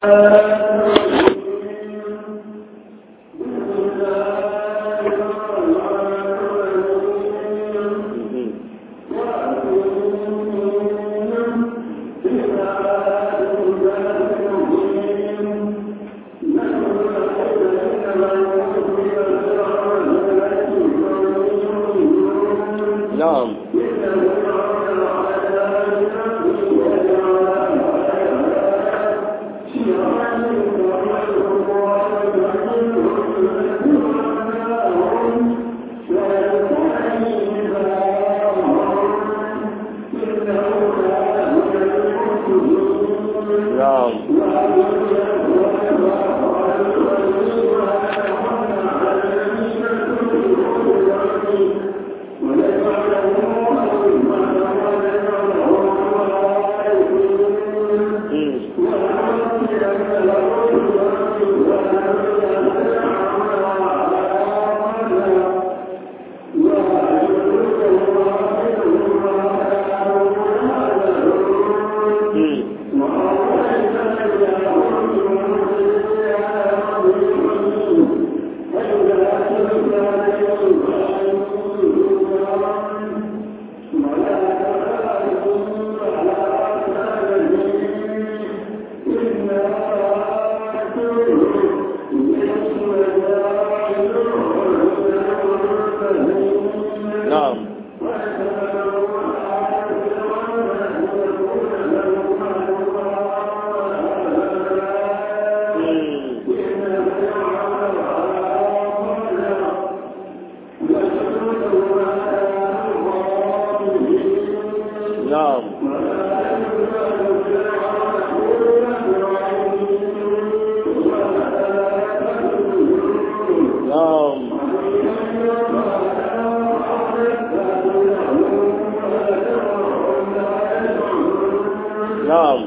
na'am na'am Mm. Mm. na'am Mm. na'am na'am na'am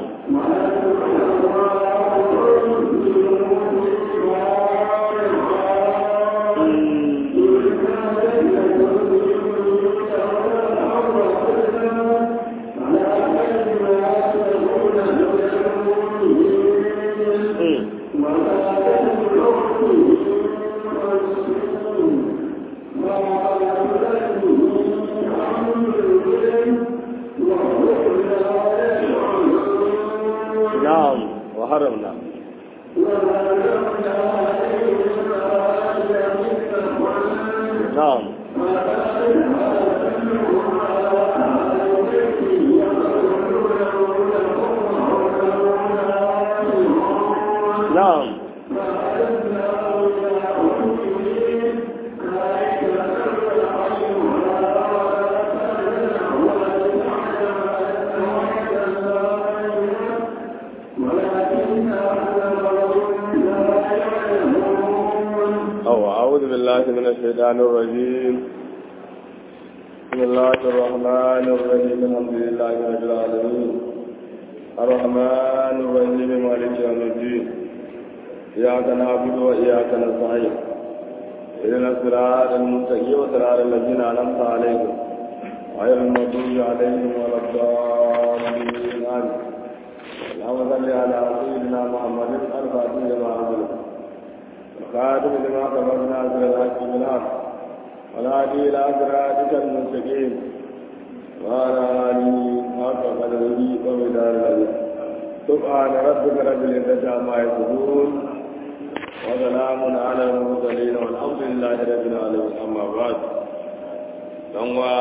Mm. Mm. نعم وحرمنا نعم نعم أو أعوذ بالله من الشيطان الرجيم بسم الله الرحمن الرحيم الحمد لله رب العالمين الرحمن الرحيم مالك يوم الدين إياك نعبد وإياك نستعين إذن الصراط المستقيم وصراط الذين أنعمت عليهم غير المغضوب عليهم ولا الضالين آمين اللهم صل على سيدنا محمد الفاتح لما أغلق الخاتم لما سبقنا من الحق بالحق والهادي الى صراطك المستقيم وعلى اله حق قدره ومدار العظيم سبحان ربك رب العزه عما يصفون وسلام على المرسلين والحمد لله رب العالمين اما بعد دعوة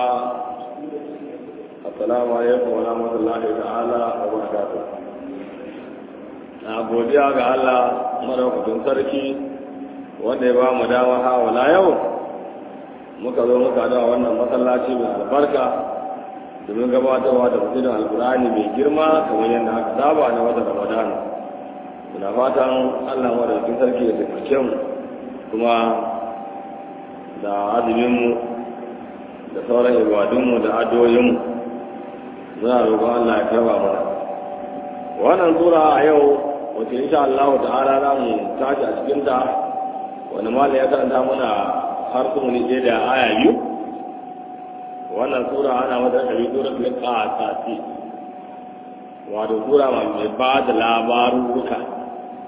السلام عليكم ورحمة الله تعالى وبركاته na godiya ga Allah madaukakin sarki wanda ya ba mu dama hawala yau muka zo muka da wannan masallaci mai albarka domin gabatarwa da mutum alkurani mai girma kamar yadda aka saba na wata ramadana muna fatan allah madaukakin sarki ya taimake mu kuma da azuminmu da sauran ibadunmu da addu'o'inmu muna roƙon allah ya karba mana wannan sura a yau wace insha Allah ta'ala za mu tashi a cikin ta wani mala ya karanta muna har kuma ne da aya biyu wannan sura ana mata kabi sura ta qasasi wato sura mai ba da labaruka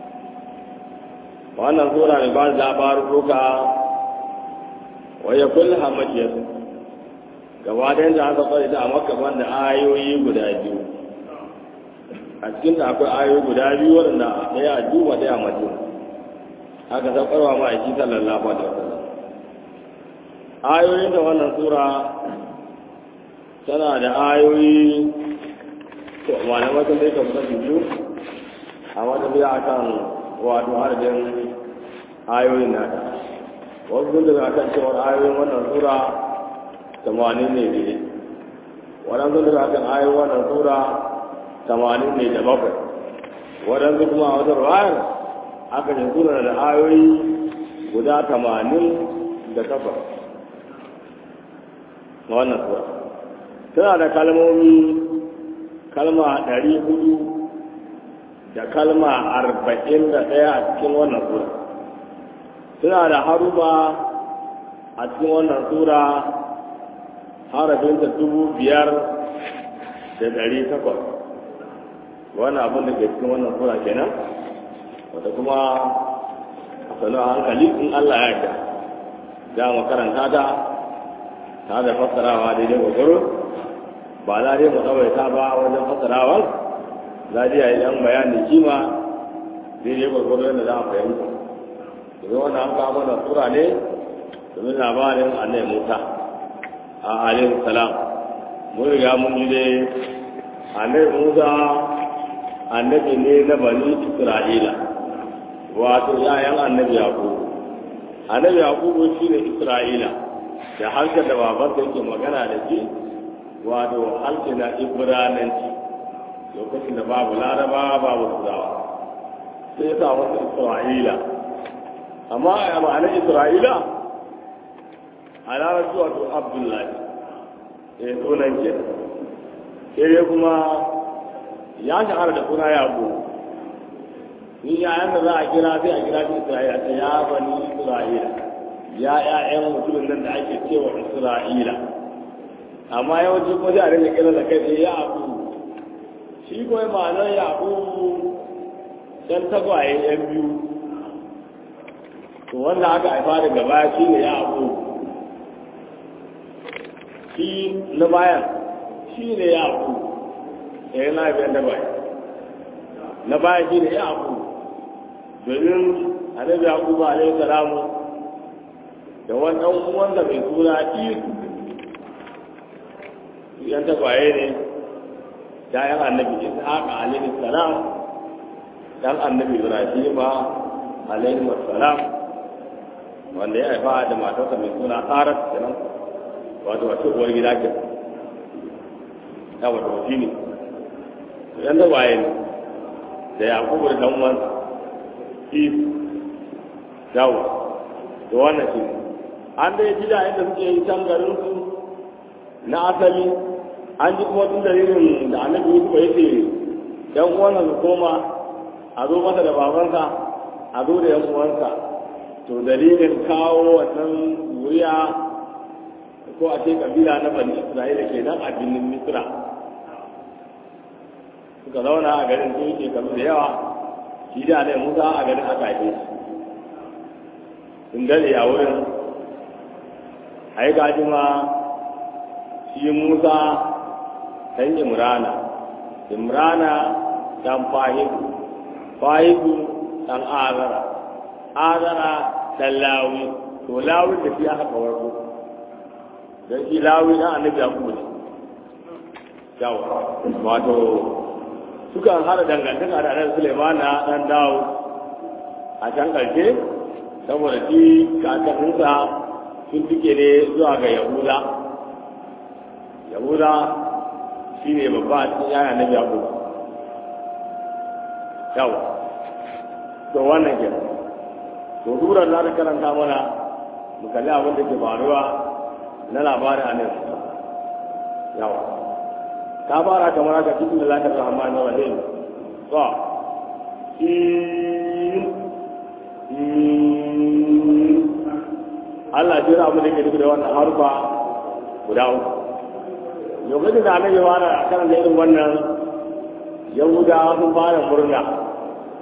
wannan sura mai ba da labarin roka wa ya kulle hamakiyar gaba da yadda aka fara ita a makka da ayoyi guda biyu a cikin da akwai ayoyi guda biyu waɗanda ɗaya a juba ɗaya a madina haka saukarwa ma a shi sallallahu alaihi wasallam ayoyin da wannan sura tana da ayoyi to malamai sun dai kamar su biyu a wata biya akan wato adadin ayoyin nata wasu sun daga kan cewar ayoyin wannan sura tamanin ne ne waɗansu daga kan ayoyin wannan sura tamanin ne da bakwai waɗansu kuma a wata ruwayar aka ce sura da ayoyi guda tamanin da takwas na wannan sura tana da kalmomi kalma ɗari hudu da kalma arba'in da ɗaya a cikin wannan sura suna da haruba a cikin wannan sura harafinta dubu biyar da ɗari takwas wannan abin da ke cikin wannan sura kenan wata kuma a sanu a hankali in Allah ya yarda za mu karanta ta ta da fassarawa daidai gwagwaro ba za dai mu tsawaita ba wajen fassarawar za a yi ɗan bayani kima daidai gwagwaro yadda za a fahimta domin wannan an kawo mana sura ne domin labarin annai musa a alayhi salam mun riga mun ji dai annai musa annabi ne na bani isra'ila wato yayan annabi yakubu annabi yakubu shi ne isra'ila da harshen da babansa yake magana da shi wato harshe na ibrananci lokacin da babu laraba babu turawa sai ya sa wasu isra'ila amma a ma'anar isra'ila a larabci wato abdullahi ya sunan ke sai kuma ya shahara da suna yaƙo ni yayan da za a kira sai a kira shi isra'ila ta ya bani isra'ila ya ƴaƴan mutumin nan da ake cewa isra'ila amma yawanci kuma sai a rinka kira da kai sai ya abu shi kuma ma'anar ya abu ɗan tagwaye yan biyu to wanda aka haifa daga baya shi ne ya abu shi na bayan shi ne ya abu ya yi na haifiyar da bayan na bayan shi ne ya abu domin annabi yaqubu alaihi salamu da wani ɗan uwansa mai suna isu yan tagwaye ne yayan annabi ishaqa alaihi salam dan annabi ibrahima alaihi salam wanda ya haifa da matarsa mai suna tsarar kenan wato wace uwar gida ke ya wato shi ne yan tagwaye ne da yaqubu da dan uwansa isu yawo da wannan shi an dai gida inda suke yi can garin su na asali an ji kuma tun dalilin da annabi Yusuf ya ce yan uwansa su koma a zo masa da babansa a zo da yan uwansa to dalilin kawo wannan zuriya ko a ce kabila na bani Isra'ila ke nan a birnin Misra suka zauna a garin sun shekaru da yawa shi da ne Musa a garin aka haife shi sun dade a wurin a yi gajima shi Musa ɗan imrana imrana ɗan fahimu fahimu ɗan azara azara ɗan lawi to lawi da shi aka kawarko don shi lawi ɗan annabi ya kuma ne yawa wato sukan hada dangantaka da annabi sulemana ɗan dawo a can ƙarshe saboda shi kakanninsa sun fike ne zuwa ga yahuda yahuda shi ne babba a cikin yaya na yaƙo yawa to wannan ke to durar za ta karanta mana mu kalli abin da ke faruwa na labarin a nan yawa ta fara kamar haka cikin da lafiyar rahman na rahim to Allah jira abin da ke nufi da wannan harfa guda uku lokacin da annabi fara a kan da irin wannan yahuda sun fara murna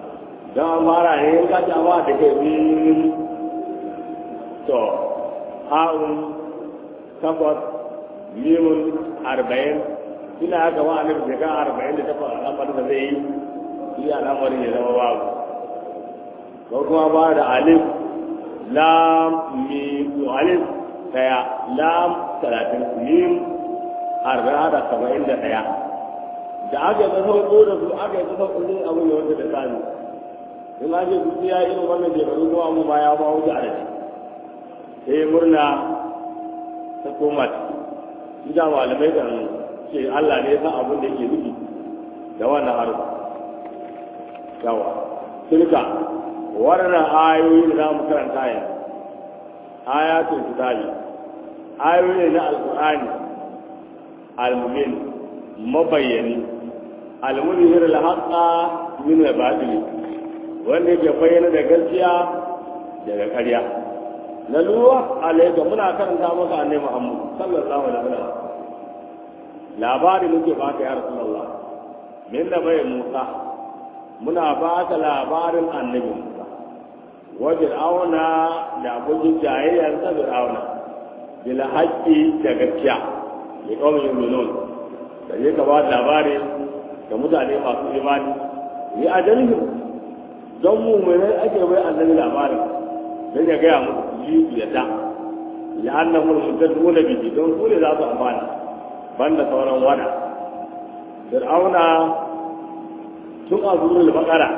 don an fara ne in kaci amma da ke min to ha'un takwas mimun arba'in ina haka wa annabi shekara arba'in da takwas al'amarin da zai yi shi al'amarin ya zama babu ko kuma ba da alif lam mim alif daya lam talatin mim arba'in da saba'in da daya da aka yi sauko da su aka yi sauko ne abin da wanda da sani in ake su ya irin wannan shekaru kuma mu ma ya ma wuce adadi sai murna ta koma shi da malamai kan ce Allah ne ya san abin da yake nufi da wannan harba yawa tilka waɗannan ayoyi da za mu karanta yanzu ayatul kitabi ayoyi na alqur'ani al-mumin mabayyani al-munhir al-haqqa min al-batil wanda yake bayyana da gaskiya daga ƙarya na luwa alayka muna karanta maka annabi Muhammad sallallahu alaihi wasallam labari muke baka ya rasulullah min da bai Musa muna baka labarin annabi Musa wa fir'auna da abokin jayayyar sa fir'auna bil haqqi da gaskiya ya kawai yuminun da ya ka ba labari ga mutane masu imani yi ajalihim don mummunai ake bai annabi labarin don ya gaya musu ji ya da ya annan mulkin nuna biki don su ne za su amfana banda sauran wada fir'auna tun a zuwa bakara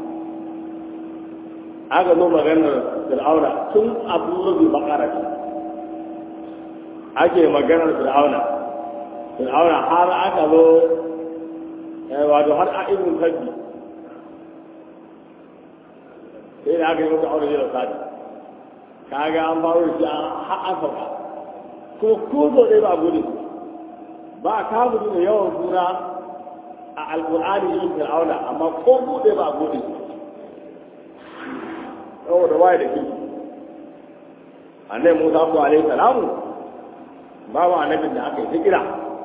aka zo maganar fir'auna tun a zuwa bakara ake maganar fir'auna fir'auna har aka zo wato har a ibn sabbi sai da aka yi masa aure da sadi kaga an faru da shi har an sauka kuma ko zo dai ba gode ba ka gudu da yawan suna a alkur'ani yin fir'auna amma ko bude ba gode saboda waye da kiki annabi musa ko alaihi salamu babu annabin da aka yi ta kira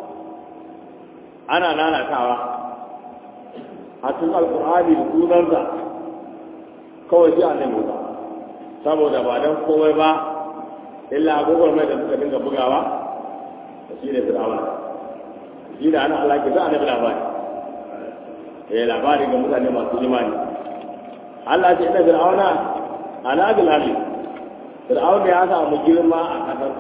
ana nanatawa a cikin alkur'ani da sunansa kawai shi annabi musa saboda ba don komai ba illa agogon mai da suka dinga bugawa da shi ne fir'auna shi da ana Allah ke za annabi labari eh labari ga mutane masu imani Allah ce ina fir'auna ala bil ali fir'auna ya samu girma a kasar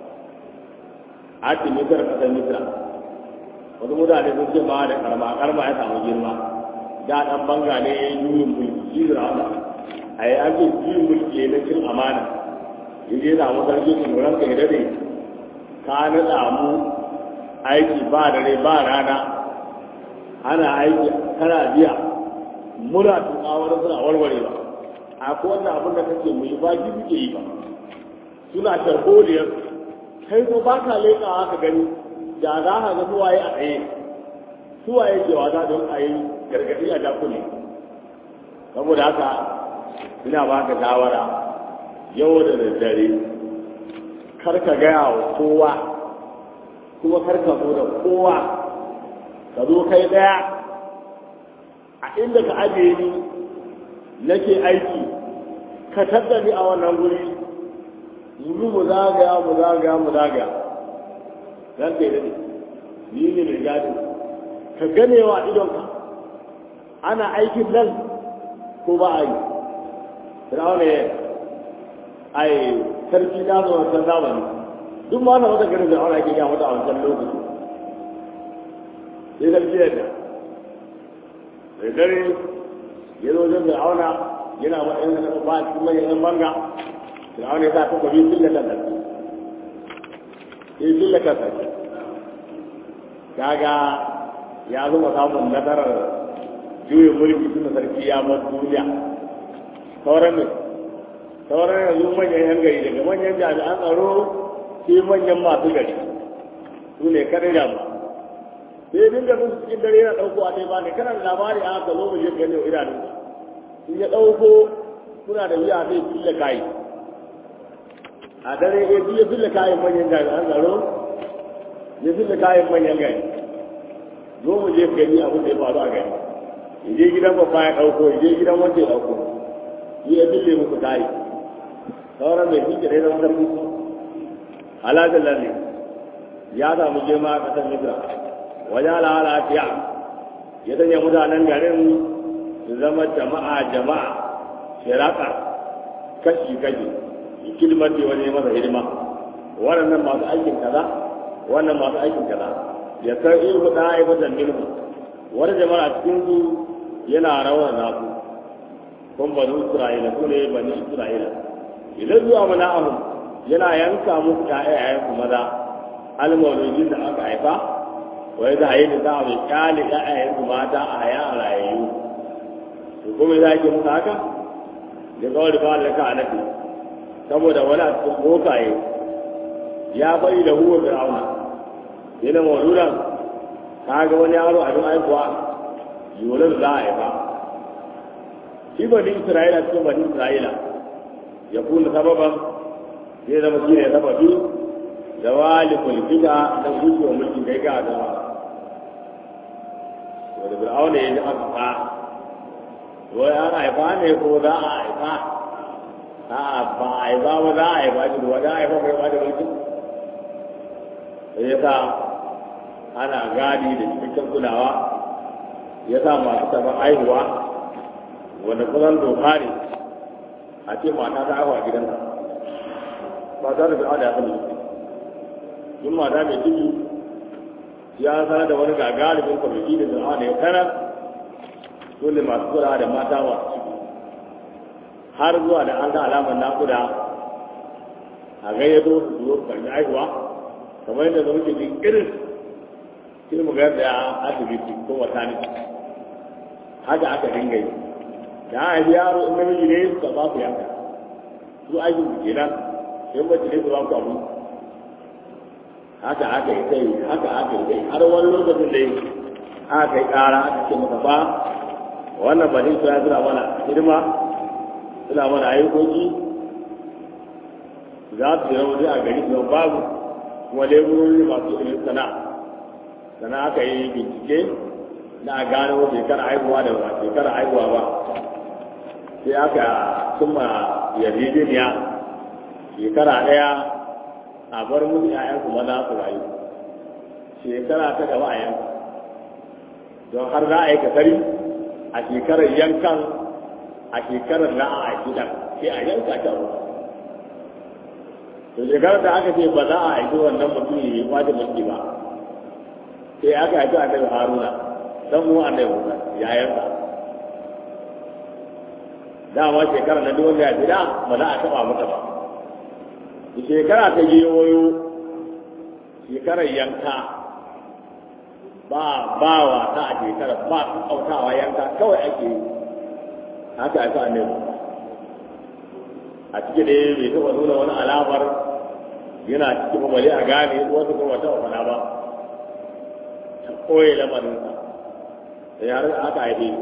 ati misra kasar misra wasu mutane sun ce ma da karma karma ya samu girma da dan banga ne ya yi juyin mulki shi fir'auna a yi ake juyin mulki na cin amana ya je samu sarki tsoron ka ya dade ka naɗa mu aiki ba dare ba rana ana aiki kana biya muna tuka wani suna warware ba a ko wannan abin da kake mu yi ba ki suke yi ba suna sharholiyar kai ko ba ka leƙawa ka gani da za ka ga suwaye a tsaye suwaye ke wata don a yi gargaɗi a dakule saboda haka ina ba ka shawara yau da daddare kar ka gaya wa kowa kuma kar ka zo da kowa ka zo kai daya a inda ka ajiye ni nake aiki ka tattali a wannan guri mu mu zagaya mu zagaya mu zagaya zan kai dade ni ne mai gadi ka ganewa idonka ana aikin nan ko ba a yi firawuna ya ai sarki na zo wancan zamani duk ma wata garin da aure ake gaya mata a wancan lokaci sai sarki yadda sai dare ya zo wajen fir'auna yana matsayin da ba a cikin manyan yan banga fir'auna ya sa ta kwabi sillatan sarki sai sillatan sarki kaga ya zama samun nasarar juyin mulki tun da sarki ya bar duniya sauran ne sauran yanzu manyan yan gari daga manyan jami'an tsaro sai manyan masu gari su ne kadai da ba sai dinga sun cikin dare yana ɗauko a ba ne kana da labari a haka zo mu je gani wa idanun in ya ɗauko kuna da wuya zai fille kayi a dare ya ya fille kayan manyan jami'an tsaro ya fille kayan manyan gari zo mu je gani abin da ya faru a gari ya je gidan babba ya ɗauko ya je gidan wanda ya ɗauko shi ya fille muku tayi sauran mai shi kare zama sarki su halajin lalle ya samu girma a ƙasar misra wajen al'ala fiya ya sanya mutanen garin su zama jama'a jama'a shiraka kashi kashi kilmar da wani masa hidima waɗannan masu aikin kaza wannan masu aikin kaza ya san irin da aibatan minhu wani jama'a cikin su yana rawar nasu kun bani isra'ila su ne bani isra'ila idan zuwa mana ahu yana yanka musu ƴaƴayen su maza almawlujin da aka haifa wai za a yi nisa mai kyale ƴaƴayen su mata a haya a rayayyu to kuma za ki musu haka da kawai da kawai da ka anafi saboda wani a cikin bokaye ya bari da huwa fir'auna yana mawludan ka ga wani yaro abin haihuwa yolar za a haifa shi bani isra'ila cikin bani isra'ila ya kuna sababan zai zama shi ne sababi da wali kulfida da gujewa mulkin kai ga da wanda fir'auna ya ji aka fa wai an haifa ne ko za a haifa a ba a haifa ba za a haifa shi ba za a haifa mai ba da mulkin sai ya sa ana gadi da cikakken kulawa ya sa masu taɓa aihuwa wanda kusan doka ne a ce mata ta aihuwa gidansa ba ta da fir'auna ya sani yin mata mai ciki ya sanar da wani gagaribin kwamiti da fir'auna ya sanar dole masu kula da mata masu ciki har zuwa da an ga alamar nakuda a gayyato su zuwa karbi aihuwa kamar yadda zama ke jin irin sai mu ga da asibiti ko wata ne haka aka dinga yi da a haifi yaro in namiji ne su ba ku yanka su aikin su kenan sai mace ne su ba ku abu haka aka yi kai haka aka yi kai har wani lokacin da aka yi kara aka ce maka ba wannan ba ne suna suna mana hidima suna mana ayyukoki za su yi rauni a gari su babu kuma leburori masu ilimin sana'a sannan aka yi bincike na gano shekara haihuwa da ba shekara haihuwa ba sai aka cimma yarjejeniya shekara ɗaya a bar musu ‘ya'yansu maza su rayu shekara ta gaba a yanka don har za a yi kasari a shekarar yankan a shekarar na a gidan sai a yanka ta ruwa to shekarar da aka ce ba za a aiki wannan mutum ya yi kwace mulki ba sai aka haifi annabi haruna dan uwan annabi musa yayansa dama shekara na duk ya gida ba za a taba mata ba shekara ta yi wayo shekarar yanka ba ba wasa a shekara ba kautawa yanka kawai ake yi haka haifi annabi a cikin da bai taɓa nuna wani alamar yana cikin bale a gane wasu kuma wata wafana ba koye lamarinsa da yare da aka haife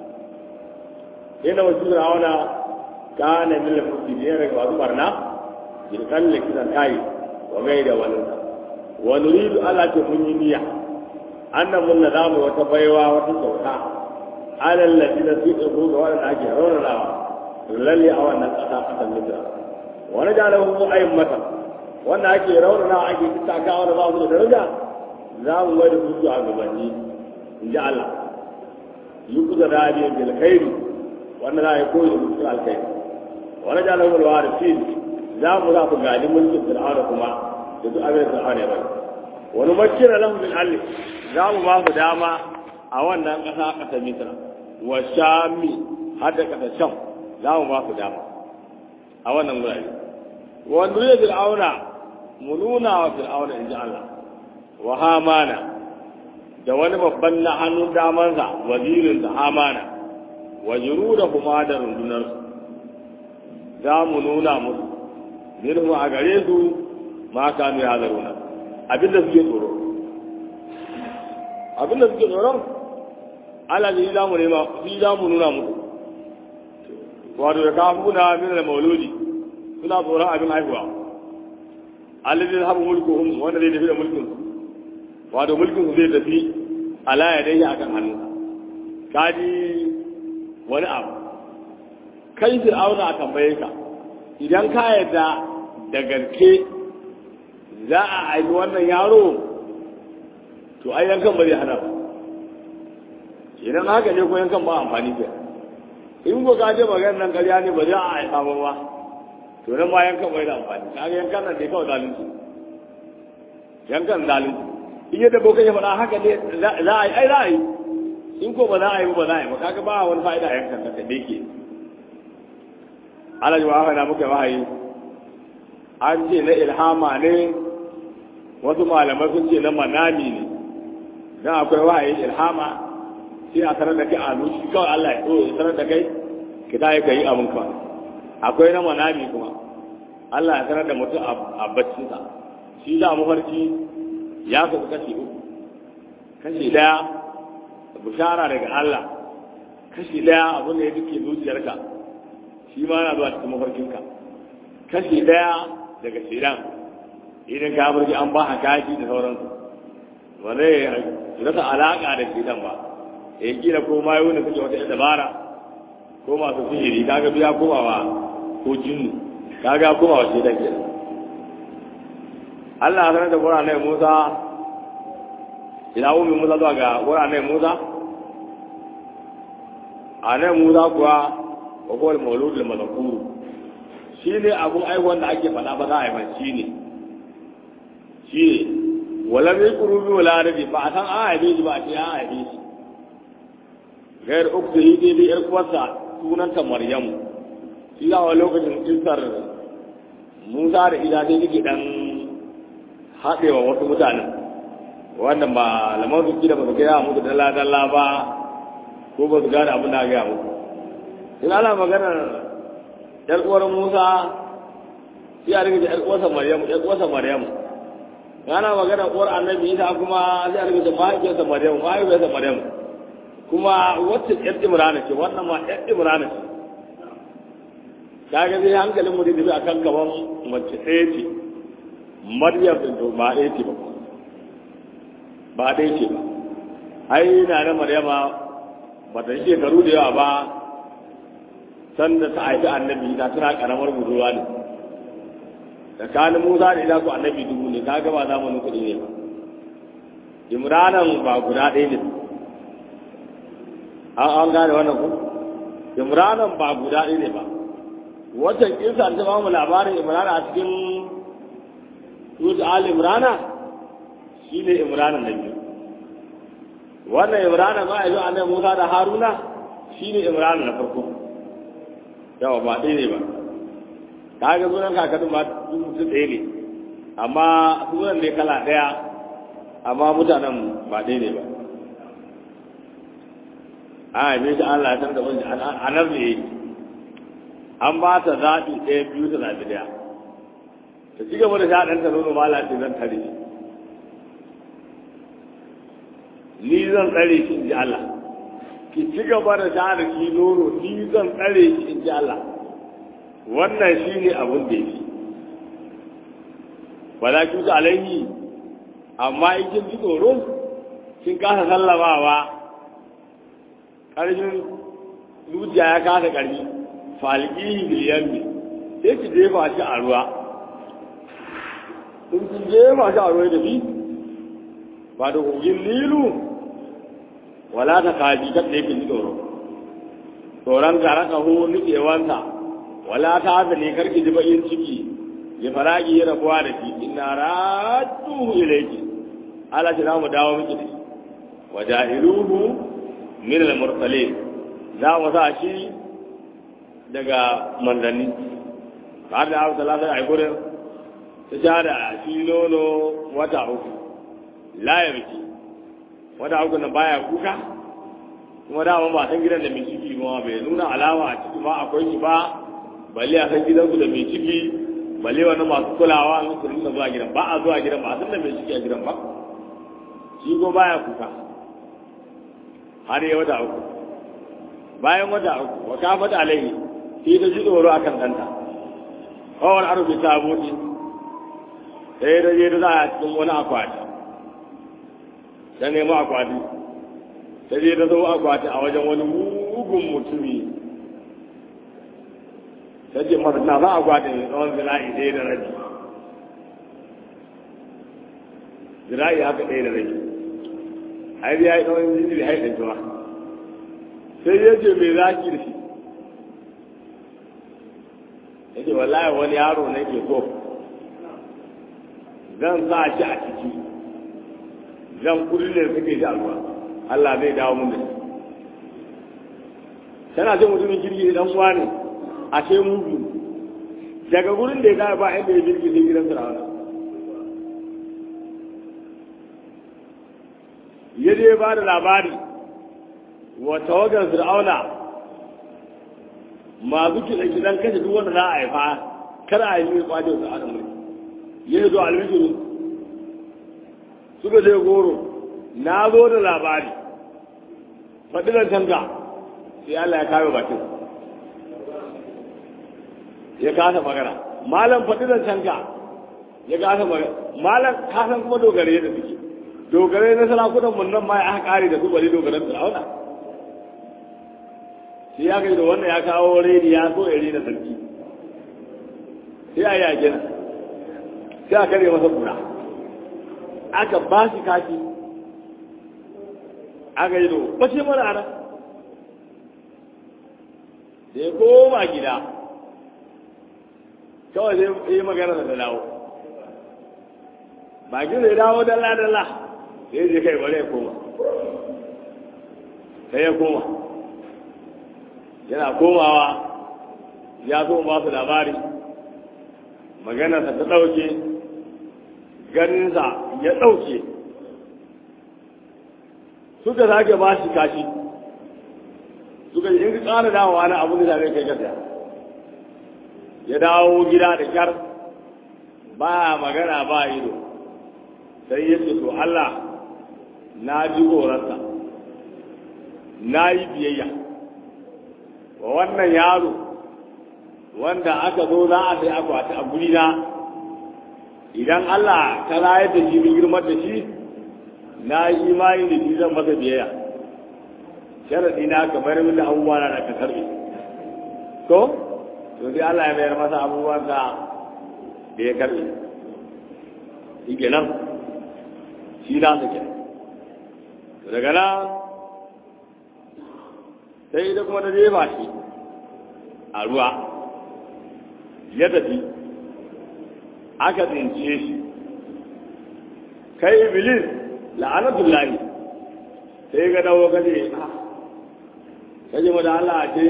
yana wasu firawuna ka na mila mutu ne daga wasu barna jirkan da kisan tayi wa gai da waninsa wa nuridu Allah ce mun yi niyya annan mun za mu wata baiwa wata kyauta alal ladina su ɗago ga waɗanda ake raunanawa lalle a wannan ƙasa ƙasar misra wani da lahu ayin mata wanda ake raunanawa ake tattakawa da ba su da daraja za mu mai da su a gabanni in ji Allah yi kusa da abin bil khairi wanda za a yi koyi da mutum alkhairi wani da lahu alwa da fil za mu za ku gani mulkin fir'auna kuma da duk abin da fir'auna ya bari wani makira lahu bil alli za mu ba su dama a wannan ƙasa ƙasar misra wa shami har da ƙasar sham za mu ba su dama a wannan wurare wanda ya fir'auna mu nuna wa fir'auna in ji Allah wa hamana da wani babban na hannun damansa wazirin da hamana wa da kuma da rundunar za mu nuna musu minhu a gare su ma kanu ya zaruna abinda suke tsoro abinda suke tsoron Allah ne za mu nema shi za mu nuna musu wato da kafuna min da mauludi suna tsoron abin haihuwa alladhi habu mulkuhum wanda zai tafi da mulkin su wato mulkin su zai tafi ala ya dai akan hannunsa kaji wani abu kai fir'auna a tambaye ka idan ka yarda da gaske za a aiki wannan yaro to ai yankan ba zai hana ba idan haka ne ko yankan ba amfani ke in ko ka je maganar nan ƙarya ne ba za a aika ba ba to nan ma yankan bai da amfani kaga yankan nan dai kawai zalunci yankan zalunci in yadda bokan ya faɗa haka ne za a yi ai za a yi in ko ba za a yi ba za a yi ba kaga ba wani fa'ida a yankan nan da yake ala ji wa na muka wahayi an ce na ilhama ne wasu malamai sun ce na manami ne dan akwai wahayin ilhama sai a sanar da kai a nushi kawai Allah ya so ya sanar da kai ki ta yi ka yi abin kawai akwai na manami kuma Allah ya sanar da mutum a baccinsa shi da mafarki ya kasu kashi uku kashi daya bishara daga Allah kashi daya abin da ya duke zuciyarka shi ma na zuwa cikin mafarkinka kashi daya daga shidan idan ka farki an ba kashi da sauransu ba zai rasa alaka da shidan ba ya kila ko ma yau da suke wata dabara ko masu sihiri kaga biya komawa ko jinnu kaga komawa shidan kenan Allah ya sanar da Qur'anai Musa ila ummi Musa zuwa ga Qur'anai Musa anai Musa kuwa wa huwa al-mawlud al-madhkur shine abun aiwon da ake faɗa ba za a yi ba shine shine wala mai kurubi wala rabi ba a san an haife shi ba a ce an haife shi gair uktu yi dai dai yar kuwarsa sunanta Maryamu shi za a lokacin kisar Musa da ida sai take dan haɗewa wasu mutanen wannan ba lamar su da ba su gaya musu dalla dalla ba ko ba su gane abin da gaya musu in ana maganar yar uwar Musa sai a rike yar uwarsa Maryamu yar uwarsa Maryamu ana maganar uwar Annabi Isa kuma sai a rike mahaifiyarsa Maryamu mahaifiyarsa Maryamu kuma wacce yar Imrana ce wannan ma yar Imrana ce kaga sai hankalin mu da akan kaman mace ɗaya ce maryam din to ba ɗaya ce ba ba ɗaya ce ba ai na na maryama ba ta yi shekaru da yawa ba sanda ta haifi annabi ta tana karamar budurwa ne tsakanin musa da ila ku annabi dubu ne ta gaba zamanin kuɗi ne ba imranan ba guda ɗaya ne an an gane wannan ku imranan ba guda ɗaya ne ba watan kinsa ta ba mu labarin imrana a cikin Surat Al Imrana shi ne Imrana na biyu. Wannan Imrana ma yanzu annabi Musa da Haruna shi ne Imrana na farko. Yawa ba ɗaya ne ba. Ta ga sunan kakadun ba su ɗaya ne. Amma sunan ne kala ɗaya amma mutanen ba ɗaya ne ba. A haife shi Allah ya san da wani anar ne an ba ta zaɓi ɗaya biyu ta zaɓi ɗaya. ta ci gaba da sha ɗanta nono ma lati zan tare shi ni zan tsare shi in ji Allah ki ci gaba da sha da shi nono ni zan tsare shi in ji Allah wannan shi ne abin da yake wala ki ta alaihi amma in kin ji tsoro kin kasa sallamawa ƙarfin zuciya ya kasa ƙarfi falƙihi biliyan ne sai ki jefa shi a ruwa in kun jefa shi a ruwa da bi ba da kogin nilu wala ta kaji kan da yake ji tsoro tsoron gara kaho nutsewansa wala ta haka ne karki ji bakin ciki ya faragi ya rabuwa da shi ina ratuhu ilaiki ala shi mu dawo miki da shi wa ja'iluhu min al-mursalin za mu sa shi daga manzanni har da abu talata a gurin ta sha da shi nono wata uku layar ki wata uku na baya kuka kuma dama ba san gidan da mai ciki ba bai nuna alama a ciki ba akwai shi ba balle a san gidansu da mai ciki balle wani masu kulawa an su rinka zuwa gidan ba a zuwa gidan ba a san da mai ciki a gidan ba shi ko baya kuka har yi wata uku bayan wata uku wa kafata alaihi sai ta ji tsoro akan ɗanta kawai arufi ta buɗe sai da je da za a cikin wani akwati ta nemo akwati ta je ta zo akwati a wajen wani mugun mutumi ta ce masa na za a gwada ne tsawon zira'i ɗaya da rabi zira'i haka ɗaya da rabi har ya yi tsawon jinjiri har da juma sai ya ce mai zaki da shi ya ce wallahi wani yaro na ke so zan sa shi a ciki zan kudin da suke ji a ruwa Allah zai dawo mun da shi tana ce mutumin kirki dan uwa ne ashe mugu daga gurin da ya gaya ba inda ya jirgi sai gidan firawuna ya je ba da labari wa tawagar fir'auna masu kiɗa kiɗan kashe duk wanda za a haifa kar a yi mai kwaje su ana mulki ya zo almishiru suka je goro na zo da labari faɗi da canza sai Allah ya kawo bakin ya kasa magana malam faɗi da canka ya kasa magana malam kasan kuma dogare da suke dogare na sarakunan mun nan ma ya aka kare da su bari dogaren fir'auna sai ya kai da wannan ya kawo redi ya so ya rena sarki sai a yi a gina sai a kare masa kura aka ba shi kashi aka yi da bace mara ana da ya koma gida kawai sai yi magana da dawo bakin zai dawo dalla dalla sai je kai bari ya koma sai ya koma yana komawa ya zo ba su labari maganarsa ta ɗauke ganinsa ya ɗauke suka sake ba shi kashi suka yi in ƙara dawowa na abin da zai kai gasa ya dawo gida da kyar ba magana ba ido sai ya ce to Allah na ji horarsa na yi biyayya wa wannan yaro wanda aka zo za a sai akwati a guri na idan Allah ta rayar da shi bin girmar da shi na yi imani da shi zan masa biyayya sharadi na kamar min da abubuwa na da ka karbe to to sai Allah ya bayar masa abubuwan da da ya karbe shi kenan shi na su kenan daga nan sai ita kuma ta jefa shi a ruwa ya tafi aka tsince shi kai iblis la'anatullahi sai ga dawo kaje kaje mu da Allah ce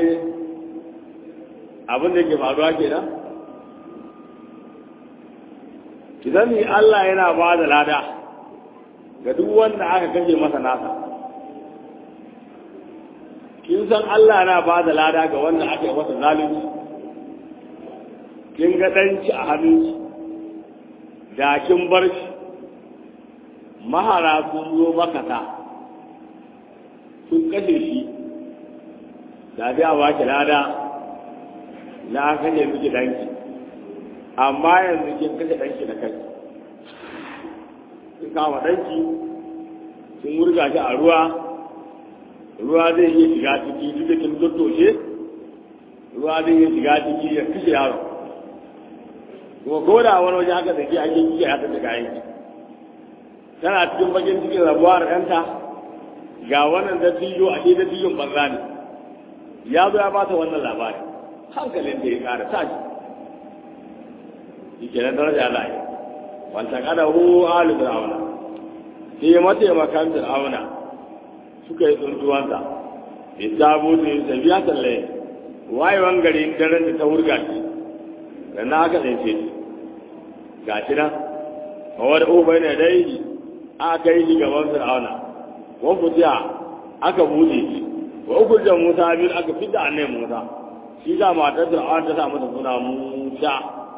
abin da ke faruwa kenan ki sani Allah yana ba da lada ga duk wanda aka kashe masa nasa kin san Allah na ba da lada ga wanda aka yi masa zalunci kin ga ɗanci a hannunki da kin bar shi mahara sun zo makata sun kashe shi da dai a baki lada na kashe miki danki amma yanzu kin kashe danki da kai kin kama danki sun wurga shi a ruwa ruwa zai iya shiga ciki duk da kin dottoshe ruwa zai iya shiga ciki ya kashe yaro kuma ko da wani waje haka zaki ake kike haka da kayan ki tana cikin bakin cikin rabuwa da ɗanta ga wannan dattijo a ke dattijon banza ne ya zo ya ba ta wannan labari hankalin da ya ƙara tashi shi kenan daraja Allah ya wanta kada hu alu fir'auna sai mataimakan fir'auna suka yi tsuntuwansa ya sabo da ya tafiya talle wayewan garin daren da ta wurga shi da na aka tsince shi ga shi nan a wani ubai ne dai aka yi shi gaban fir'auna wani fitiya aka buɗe shi wa uku da musa biyu aka fita annai musa shi ga matar fir'auna ta sa masa suna musa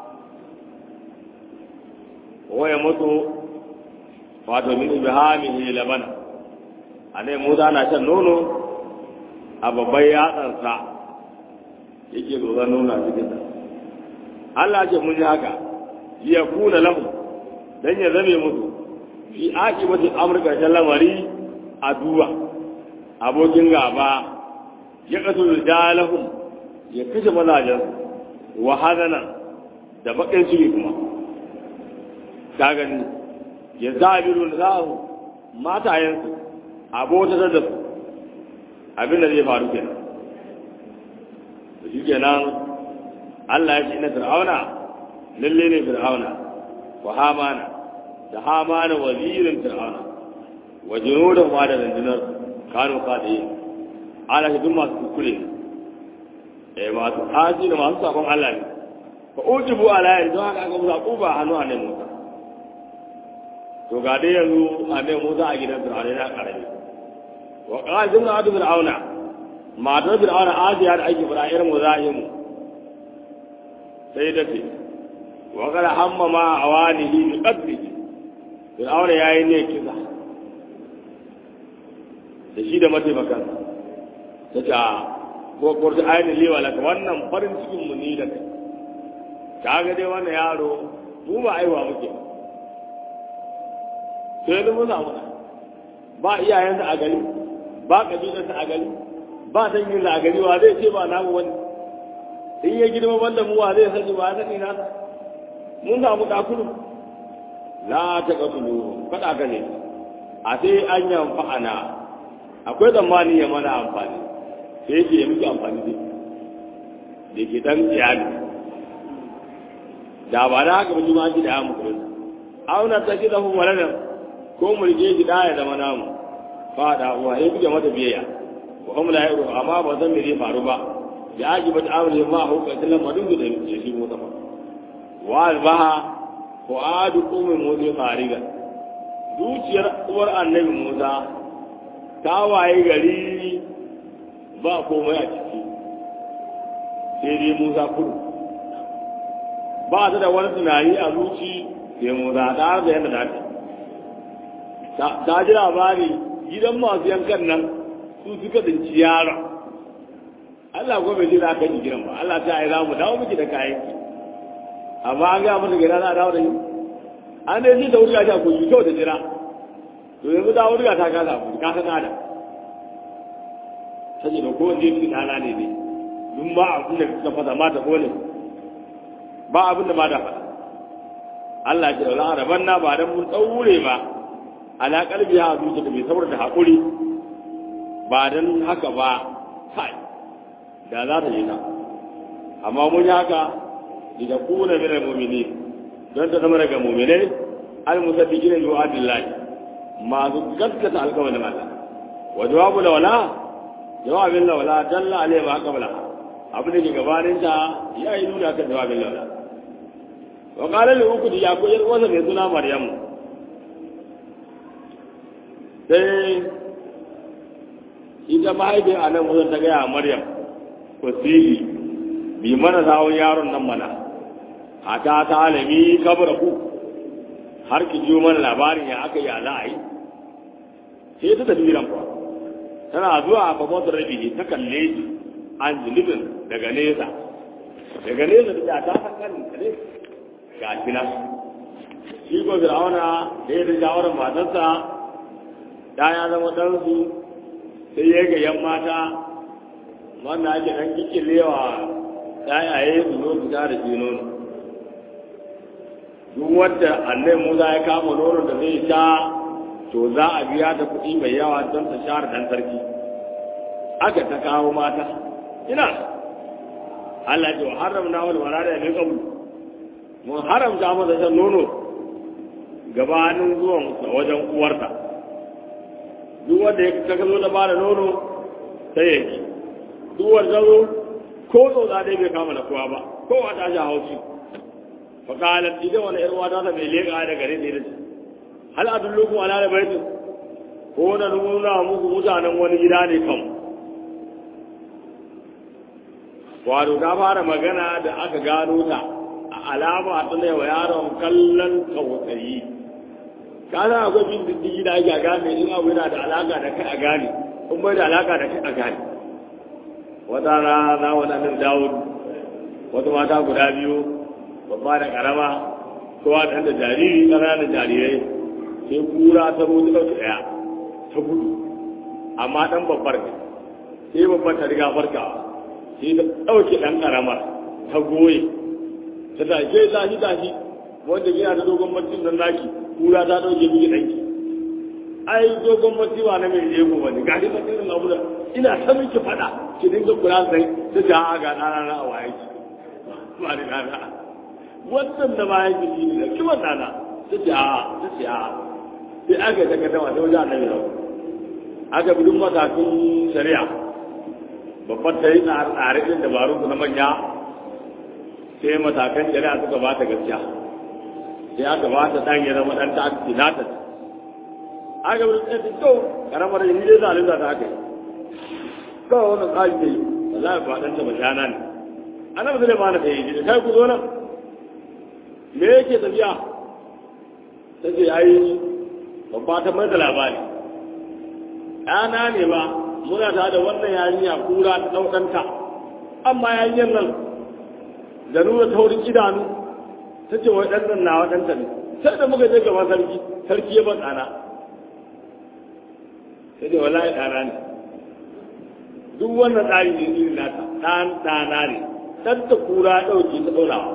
waya mutu wato min ibhamihi labana annai musa na shan nono a babban yatsansa yake tsoron nuna cikin sa Allah ce mun yi haka ya kuna lahu dan ya zame musu fi akibati amurka ta lamari a duba abokin gaba ya kasu jalahum ya kashe mazajen wa hadana da bakin ciki kuma ka gani ya zabiru da zahu matayensu abota da su abin da zai faru kenan to shi kenan Allah ya ce ina fir'auna lalle ne fir'auna wa hamana da hamana wazirin fir'auna wa junudan ma da rundunar kano kaɗe ala shi duk masu kuskure eh masu haji da masu sabon Allah ne fa ujibu ala yin don haka aka musa kuba hannu a nan musa to ga dai yanzu a nan musa a gidan fir'auna yana karami wa qazim na adu fir'auna matar fir'auna ajiya da ake fara irin muzahimu sai da ce wa qala hamma ma awanihi bi qadrihi fir'auna yayi ne kisa da shi da mataimakan ta ce ko kurta ainihin lewa laka wannan farin cikin mu ni da kai ta ga dai wannan yaro mu ba aiwa muke ba sai da mun samu ba iyayensa a gari ba kabilarsa a gari ba danginsa a gari wa zai ce ba namu wani in ya girma banda mu wa zai sani ba sani nasa mun samu kakuru la ta katulu kada ka ne a sai an yamfa ana akwai tsammani ya mana amfani sai yake ya muke amfani da da ke dan iyali da ba da haka ba jima shi da ya muku auna ta shi zafi waladan ko mu rike shi da ya zama namu fa da uwa ya kuke mata biyayya wa hum la yaro amma ba zan me zai faru ba ya aji ba ta'amuli ma hu ka tillan madun da ya shi mota ba wa albaha ko adu qumi musa fariga zuciyar uwar annabi Musa ta waye gari ba komai a ciki sai dai Musa kudu ba ta da wani tunani a zuci sai Musa ta da yadda ta ta ji labari gidan masu yankan nan su suka dinci yaron Allah ko bai ji za ka ji gidan ba Allah ta yi za mu dawo miki da kayan ki amma an gaya mata gida za a dawo da yi an dai ji da wuri a ko yi kyau da jira to yanzu da wuri ta kasa ku ka san da sai da ko je ki dana ne ne dun ba abin da suka fada mata kole ba abin da ma da fada Allah ya ce la araban na ba dan mun daure ba ala kalbi ha zuciya da bai saboda da hakuri ba dan haka ba kai da za ta yi ta amma mun yi haka da kuna min al-mu'minin don ta zama daga mu'minai al-musaddiqina bi wa'dillahi masu gaskata alƙawarin Allah wa jawabu lawala jawabin lawala dalla alai ma qabla abin da ke gabanin ta ya yi nuna kan jawabin lawala wa qala li ukudi ya ko yar wasa mai suna maryamu sai ita mahaifin a nan wajen ta gaya maryam ko sili bi mana zawon yaron nan mana a ta ta alami kabara ku har ki jiyo mana labarin ya aka yi a la'ayi sai ta tafi gidan kuwa tana zuwa a babban rabi ta kalle shi an zunubin daga nesa daga nesa da ta san kan ne ga shi nan shi ko fir'auna da ya da shawarar matarsa da ya zama ɗansu sai ya ga yan mata wanda ake ɗan kikilewa yayaye su zo su da shi nono duk wadda annai musa ya kama nono da zai sha to za a biya ta kuɗi mai yawa don ta share ɗan sarki aka ta kawo mata ina Allah ce wa haramna wal marada min qabl mun haramta masa shan nono gabanin zuwan sa wajen uwarta duk wanda ya kaga zo da bada nono sai ya ki duk wanda zo ko zo za dai bai kama da kowa ba ko a tashi haushi fa qalat idan wani yar wata ta bai leka da gare da ita hal adullukum ala baitin ko da nuna muku mutanen wani gida ne kan wato ta fara magana da aka gano ta a alama ta ne wa yaron kallon tsautsayi kana akwai bin diddigi da ake gane in abu yana da alaka da kai a gane in bai da alaka da kai a gane wata rana waɗannan dawud wata mata guda biyu babba da karama kowa da da jariri ƙananan jarirai sai kura ta mutu ɗauki ɗaya ta gudu amma ɗan babbar ne sai babbar ta riga farkawa sai ta ɗauke ɗan ƙaramar ta goye ta tashe tashi tashi wanda yana da dogon mutum nan naki kura ta ɗauke miki ɗanki ai dogon mutum na mai jego wani ga shi mutum na wurin ina ta miki faɗa ki dinga kula sai ta ja ga ɗana na a waye ki ba ni ɗana wannan da ba yake shi ne da kiwon ɗana ta ce a ta ce a sai aka yi takardama ta wajen annabi na aka bi duk matakin shari'a babbar ta yi tsare ɗin dabarun su na manya sai matakan shari'a suka ba ta gaskiya sai aka ba ta ɗan ya zama ɗan ta aka nata aka bi ɗan ta kyau karamar yin dai zalunta ta aka yi kawai wannan tsari ta yi wallahi ba ɗan ta mashana ne annabi zai ba na ta yi kai ku zo nan me yake tafiya ta ce ai babba ta mai da labari ɗana ne ba muna ta da wannan yarinya kura ta ɗaukanta amma yarinyar nan da nuna taurin idanu ta ce wai ɗan na waɗanta ne sai da muka je gaban sarki sarki ya ban ɗana sai da wallahi ɗana ne duk wannan tsari ne irin nata ɗan ɗana ne ɗan ta kura ɗauke ta ɗaurawa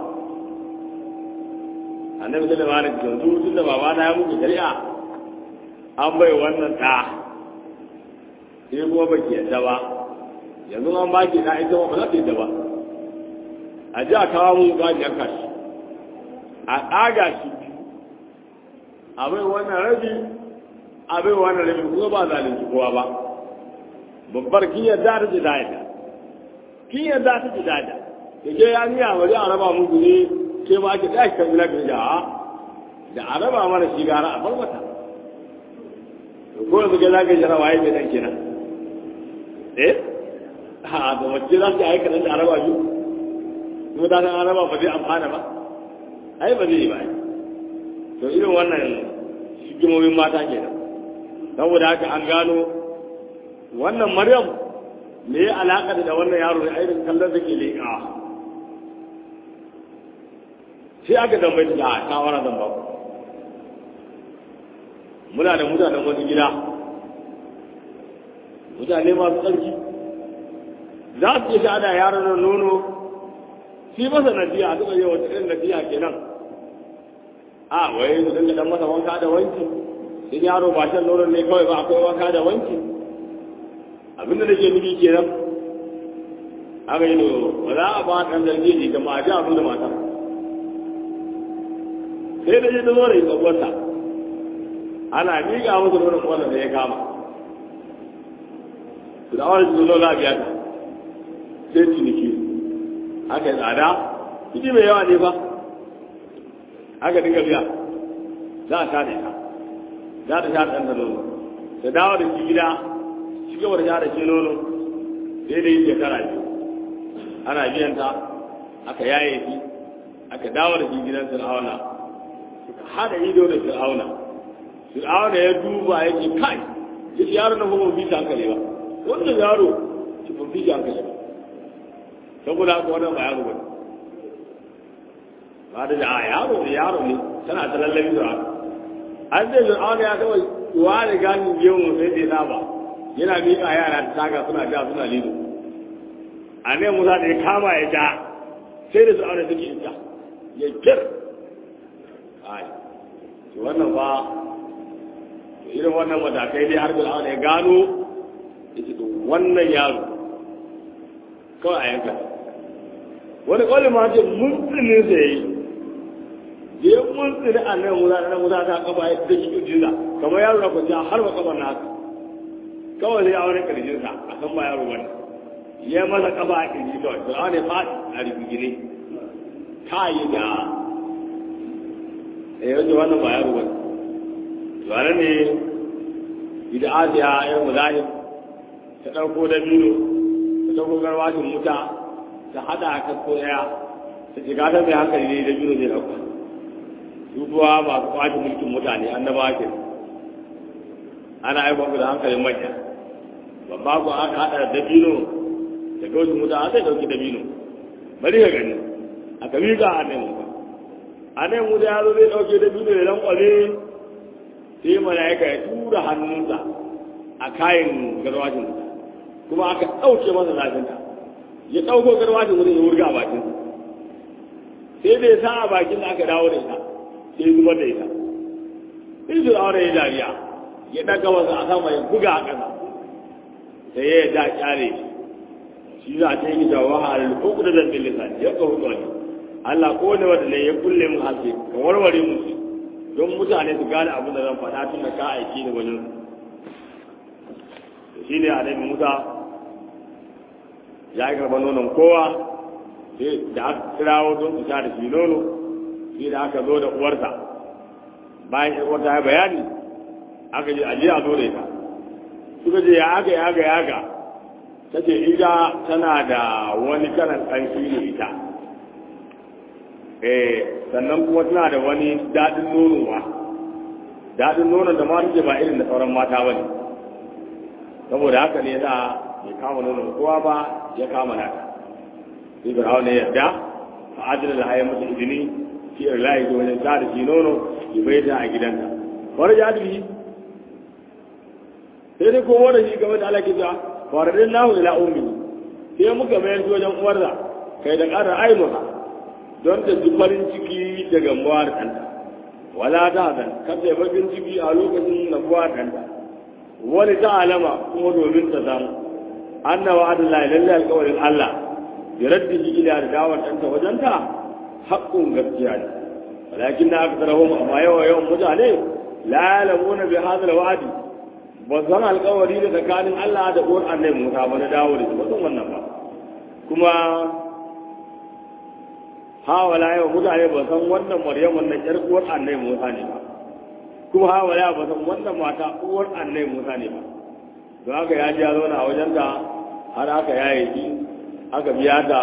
annabi da labarin yanzu tun da baba na ya muku shari'a an bai wannan ɗa sai kuma ba ki yadda ba yanzu an ba ki na ita ba za ta yadda ba a ji a kawo mu ba ni yanka shi a ɗaga shi a bai wannan rabi a bai wannan rabi kuma ba zalunci kowa ba babbar kin yadda ta ji dada kin yadda ta ji dada da ke ya niya bari a raba muku ne ke ma ake tashi kan gina gina da a raba mana shi gara a farmata ko yanzu ke za ka jira waye mai dan kenan eh ha da wacce za su aika nan da araba biyu kuma ta san araba ba zai amfana ba ai ba zai yi ba to irin wannan hikimomin mata kenan saboda haka an gano wannan maryam me ya alaka da wannan yaro da irin kallon da ke leƙawa sai aka tambayi ta a shawara zan ba ku muna da mutanen wani gida mutane masu tsarki za su iya sha'ada yaron nan nono shi masa nadiya a suka yi wata irin nadiya kenan a wai su dinga dan masa wanka da wanki in yaro ba shan nonon ne kawai ba akwai wanka da wanki abinda nake nufi kenan aka yi ba za a ba ɗan zargi ne ga mata abin da matar sai da je ta zo da ita uwarta ana miƙa musu nonon wannan da ya kama da awar su zo za a biya ta sai ciniki aka yi tsada kuɗi mai yawa ne ba aka dinga biya za a sha da ita za ta sha ɗan da nono ta dawo da shi gida shi gaba da sha da shi nono sai da yi shekara biyu ana biyan ta aka yaye shi aka dawo da shi gidan fir'auna suka hada ido da fir'auna fir'auna ya duba ya ce kai ya ce yaro na kuma bi ta hankali ba wannan yaro ki ban bi ta hankali ba saboda haka wannan ba yaro ba ba da a yaro ne yaro ne tana ta lallabi da an ce fir'auna ya kawai wa da ganin gemu sai dai na ba yana miƙa yara ta taga suna ja suna lido a ne musa da ya kama ya ja sai da fir'auna suke yin ja ya kir ai to wannan ba irin wannan matakai dai har fir'auna ya gano ita to wannan yaro kawai a yanka wani kwalli ma ce mutsinin sa yayi da ya muntsini a nan musa nan musa ta kafa ya da shi jinsa kamar yaro na kwanciya har ba kafa na haka kawai sai aure karjin sa a san ba yaro bane ya masa kafa a kirji kawai fir'auna ya faɗi a rigigine ta yi da eh wajen wannan ba yaro bane to ne idan asiya ya muzahim ta ɗauko da biyu ta ɗauko garwashin wuta ta haɗa a kasko ɗaya ta shiga ta mai hankali ne da biyu zai ɗauka su kuwa masu kwace mulkin mutane annaba ke ana aikon da hankalin manya babba ku aka haɗa da dabino da gaushin wuta a sai ɗauki dabino bari ka gani a kami ga a nemi ba a nemi wuta ya zo zai ɗauke dabino ya lankwale sai mala'ika ya tura hannunsa a kayan garwashin kuma aka ɗauke masa zafinta ya ɗauko garwashin wurin ya wurga a bakin sai bai sa a bakin da aka dawo da ita sai ya zubar da ita sai su aure ya dariya ya ɗaga masa a sama ya buga a ƙasa sai ya da kyale shi za a ta yi jawo a alfuku da zambin lisani ya kawo tsoni Allah ko ne wanda ne ya kulle mu haske ka warware mu shi don mutane su gane abin da zan faɗa tun da ka aiki da wajen su shi ne a dai musa ya yi karɓar nonon kowa sai da aka kirawo don su sha da shi nono sai da aka zo da uwarsa bayan ƴar uwarta ya bayani aka je aje a zo da ita suka ce ya aka ya aka ya aka ta ce ita tana da wani karan ƙanshi ne ita eh sannan kuma tana da wani daɗin nono ba daɗin nonon da ma take ba irin da sauran mata ba ne saboda haka ne za ya kama nonon kowa ba ya kama nata sai fir'aun ne yadda fa adina da hayan masa izini fi irlahi da wajen sa da shi nono ya bai ta a gidanta wani ya dubi sai dai kowa da shi game da alaƙi ta faradin nahu ila ummi sai muka mayar shi wajen uwarsa kai da ƙarar ainuha don ta ji farin ciki da gamuwa da ɗanta wala ta hazan kada ya bakin ciki a lokacin nabuwa da ɗanta wani ta alama kuma domin ta samu annawa adallahi lallai alƙawarin Allah ya raddi shi ila da dawar ɗanta wajenta haƙƙun gaskiya ne walakin na aka tarahum amma yawa yawan mutane la yalamuna bi hadal wa'di ba san alƙawari da tsakanin Allah da uwar annabi Musa ba na dawo da shi ba san wannan ba kuma hawala yawan mutane ba san wannan Maryam wannan ƴar uwar annabi Musa ne ba kuma hawala ba san wannan mata uwar annabi Musa ne ba don haka ya ji ya zauna a wajenta har aka yaye shi aka biya da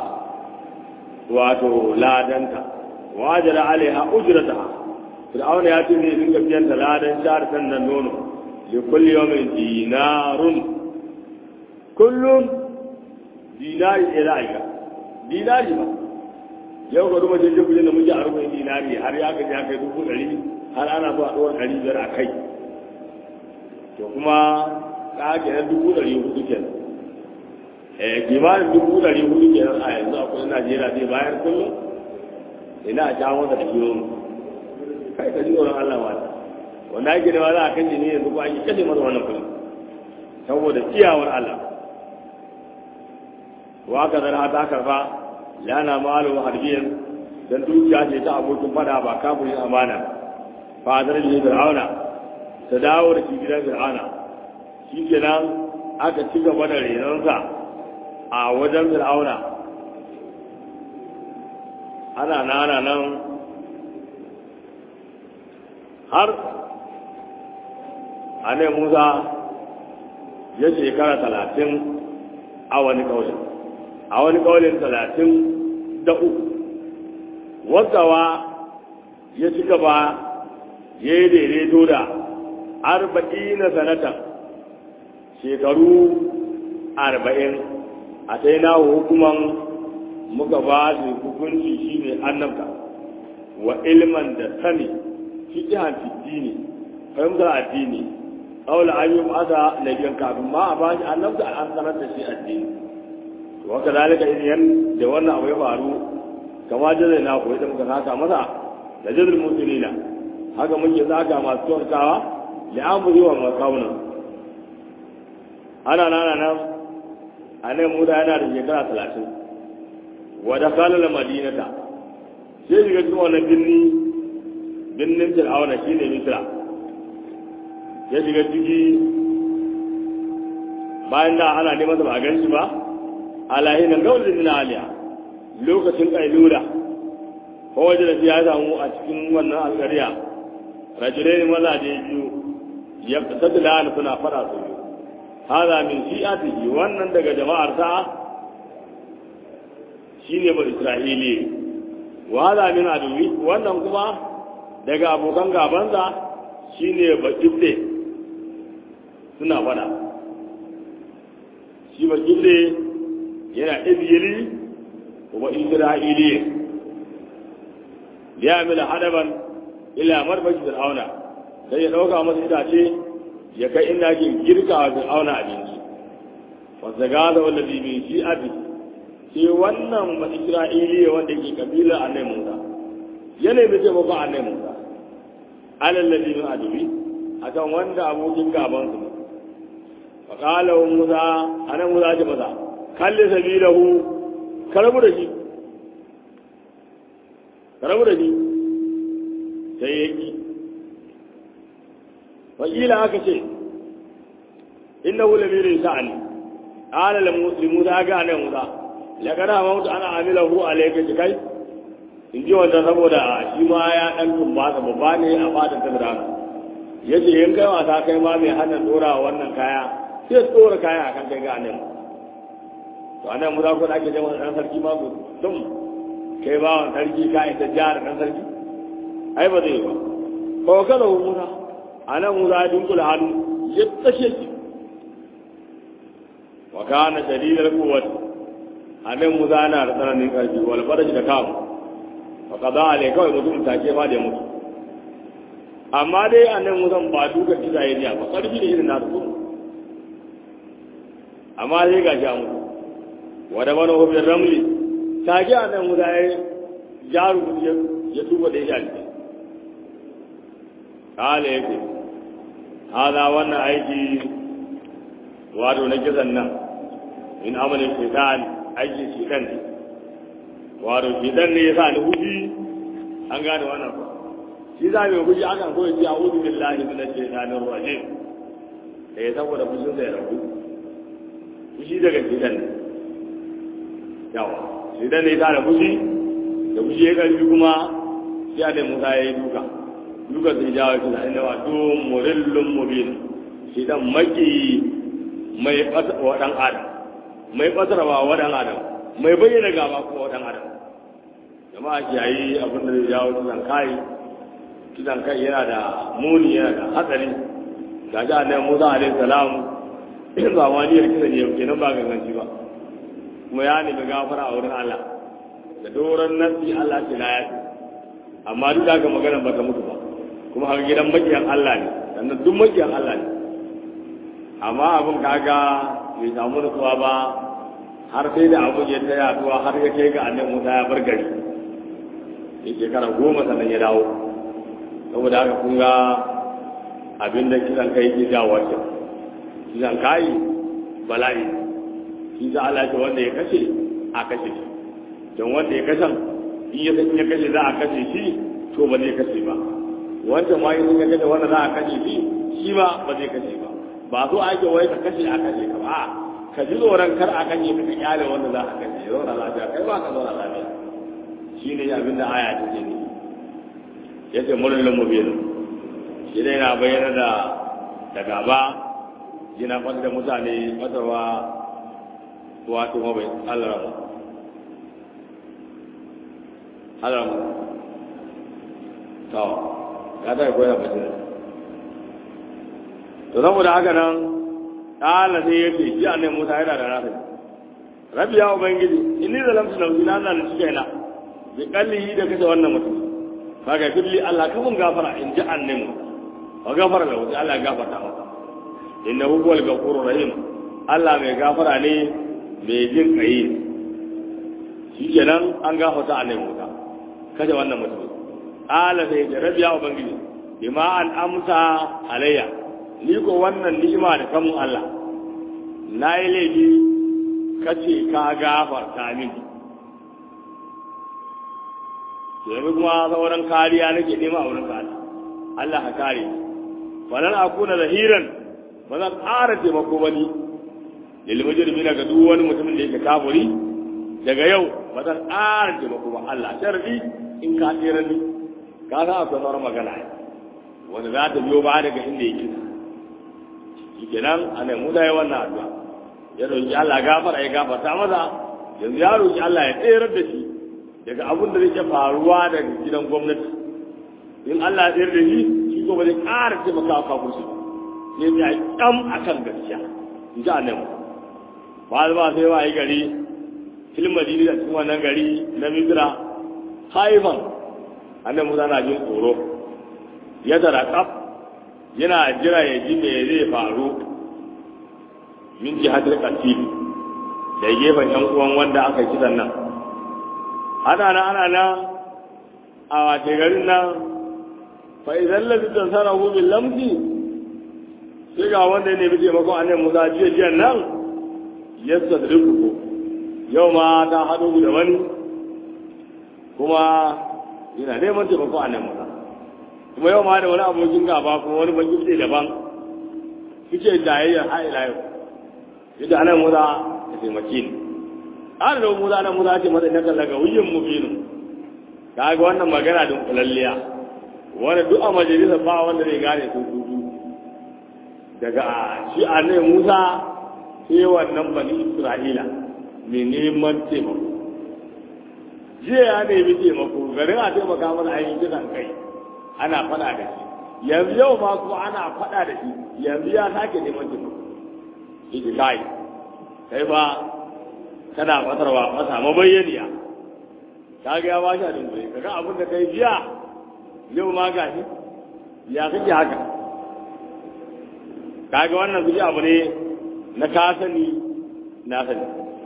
wato ladanta wajara alaiha ujrataha fir'auna ya ce zai dinga biyan da ladan shahar sannan nono li kulli yawmin dinarun kullum dinari ila aika dinari ba yau ga duba jirgin kudin da muke a rubin dinari har ya gaji ya kai dubu ɗari har ana so a ɗora ɗari biyar a kai to kuma ka kenan dubu ɗari hudu kenan kimanin dubu ɗari hudu kenan a yanzu a kudin najeriya zai bayar kullum ina a jawo da kiyo kai ka ji tsoron allah wata wanda ake da ma za a kan ne yanzu ko an yi kashe masa wannan kullum saboda ciyawar allah wa ka zara ta karfa lana malu harbiyan dan dukiya ce ta abokin fada ba kafirin amana fa zara ne fir'auna ta dawo da shi gidan fir'auna shi kenan aka ci gaba da renonsa a wajen fir'auna ana nana nan har ane musa ya shekara talatin a wani kaulin a wani kaulin talatin da uku wasawa ya ci gaba ya yi daidaito da arba'ina sanatan shekaru arba'in a sai na hukuman muka ba su hukunci shi ne annabta wa ilman da sani fiƙihan fiddini fahimtar addini ƙaula an yi masa na biyan kafin ma a bashi annabta an sanar da shi addini to haka zalika idan da wannan abu ya faru kama jazai na koyi da muka saka masa da jazar musulina haka muke saka masu kyautawa li'amuri wa makaunan ana nana nan a nan muda yana da shekara talatin wadda kalala madinata sai shiga cikin wannan birni birnin fir'auna shi ne misra ya shiga ciki bayan da ana neman sa ba a gan shi ba alahi nan gawar da aliya lokacin kailula ko waje da ya samu a cikin wannan alkariya rajulai ne mazaje biyu ya tattala suna fada su biyu hada min shi'atihi wannan daga jama'ar sa shine ba isra'ili wa hada min aduwi wannan kuma daga abokan gabansa shine ba ibde suna fada shi ba ibde yana ibili wa isra'ili ya mila hadaban ila marfashi fir'auna sai ya dauka masa itace ya kai inda ake girka wa fir'auna abinci wanda gada wanda bi min shi abi sai wannan ba isra'iliya wanda ke kabilar annai musa yana da taimakon annai musa alal ladhi min adubi akan wanda abokin gaban su fa qala musa anan musa ce masa kalli sabilahu karabu da shi karabu da shi sai yaki wakila aka ce innahu lamirin sa'ani qala li musa ga annai musa laqad amautu ana amilahu alayka kai in ji wanda saboda shi ma ya ɗan tumbata babba ne a fatan ta da ya ce yin kai wasa kai ma mai hana ɗora wannan kaya sai tsora kaya akan kai ga nan to anan mu za ku ake jama'a ɗan sarki ma ku dum kai ba wa sarki ka ita jihar ɗan sarki ai ba zai ba ko kada ku musa anan mu za a dunkula hannu ya tashe shi wa kana shadidal quwwati anan mu za na da tsananin ƙarfi wal faraji da kamu faƙaɗa ale kawai mutum take ba da mutu amma dai a nan musan ba duka kisa ya ba ƙarfi da irin nasu kuma amma dai ga shi a mutu wadda mana hobin ramli take a nan musa ya jaru ya tuba da ya shi ƙala ya ce hada wannan aiki wato na kisan nan in amalin shaitan aikin shaitan ne wato shidan ne ya sa ni huji an gane wannan ba shi za mai huji akan koyi ce a wuzu billahi min shaitanir rajim da ya saboda fushin sa ya rabu fushi daga shidan ne yawa shidan ne ya sa da fushi da fushi ya karfi kuma sai da musa ya yi duka duka sai jawo shi na inda wato murillun mubin shidan maki mai fasa wa dan adam mai fasarwa wa dan adam mai bayyana gaba kuma wa dan adam jama'a kiyayi abin da zai jawo kisan kai kisan kai yana da muni yana da hatsari ga ji annabi Musa alaihi salam in ba wani yar kisan yau kenan ba ganganci ba kuma ya nemi gafara a wurin Allah da doron nasi Allah ce na yafi amma duk da haka magana ba ta mutu ba kuma haka gidan makiyan Allah ne sannan duk makiyan Allah ne amma abin kaga bai samu nutsuwa ba har sai da abin ya ta yaduwa har ya kai ga annabi Musa ya bar gari ya shekara goma sannan ya dawo saboda haka kun ga abin da kisan kai ke jawo shi kisan kai bala'i shi za Allah ce wanda ya kashe a kashe shi don wanda ya kashe in ya ya kashe za a kashe shi to ba zai kashe ba wanda ma in ya kashe wanda za a kashe shi shi ba ba zai kashe ba ba so ake wai ka kashe a kashe ka ba ka ji tsoron kar a kashe ka ka kyale wanda za a kashe zauna lafiya kai ba ka zauna lafiya shi ne abin da aya ta ce ne ya ce murnin mubin shi ne yana bayyana da da gaba yana fata da mutane fatarwa wato mabai alarama alarama to ya ta koya bace to saboda haka nan ƙala sai ya ce shi annai musa yana da nasa rabi ya ubangiji inni zalamtu nafsi na zalunci kaina bi kallihi da kace wannan mutum kaga billi Allah ka mun gafara in ji annabi wa gafara lahu sai Allah ya gafarta masa innahu huwal ghafurur rahim Allah mai gafara ne mai jin kai shikenan an gafarta annabi Musa kace wannan mutum ala sai da rabiya ubangiji bima an amsa alayya ni ko wannan ni'ima da kamun Allah na yi laifi kace ka gafarta mini yanzu kuma sauran kariya nake nema a wurin Allah Allah ka kare falan akuna zahiran ba zan ƙara taimako ba ni lil mujrimi daga duk wani mutumin da yake kafiri daga yau ba zan ƙara taimako ba Allah sharri in ka tsira ni ka san akwai sauran magana wanda za ta biyo ba daga inda yake shikenan ana mu da wannan addu'a ya roki Allah gafara ya gafarta masa yanzu ya roki Allah ya tsere da shi daga abin da zai faruwa daga gidan gwamnati in Allah ya tsere da shi shi ko ba zai ƙara taimaka wa kafirci ba sai ya kyam a kan gaskiya in ji annabi ba ba sai wa yi gari filin madini da cikin wannan gari na misira haifan annabi musa na jin tsoro ya tara kaf yana jira ya ji me zai faru min jihatul qatil da gefen yan uwan wanda aka kisan nan ana nan ana nan a wace garin nan fa idan lafi tansara hu bil lamsi sai ga wanda ne bi taimakon annabi Musa jiya jiya nan yastadriku yau ma ta hado da wani kuma yana neman taimakon annabi Musa kuma yau ma da wani abokin gaba kuma wani baki ce daban suke jayayyar har ila yau yadda anan Musa ya taimake ni har da Musa nan Musa ce masa na kallaga wuyin mubinu kaga wannan magana din kulalliya wanda duk a majalisa ba wanda zai gane sun tutu daga shi annabi Musa sai wannan bani Isra'ila mai neman taimako jiya ya nemi taimako garin a taimaka mana ainihin kisan kai ana faɗa da shi yanzu yau ma kuma ana faɗa da shi yanzu ya sake neman taimako iji kai kai ba kana fatarwa masa mabayyaniya ka ga ya ba shi a dunkule kaga abin da kai jiya yau ma ga shi ya kake haka kaga wannan su abu ne na ka sani na sani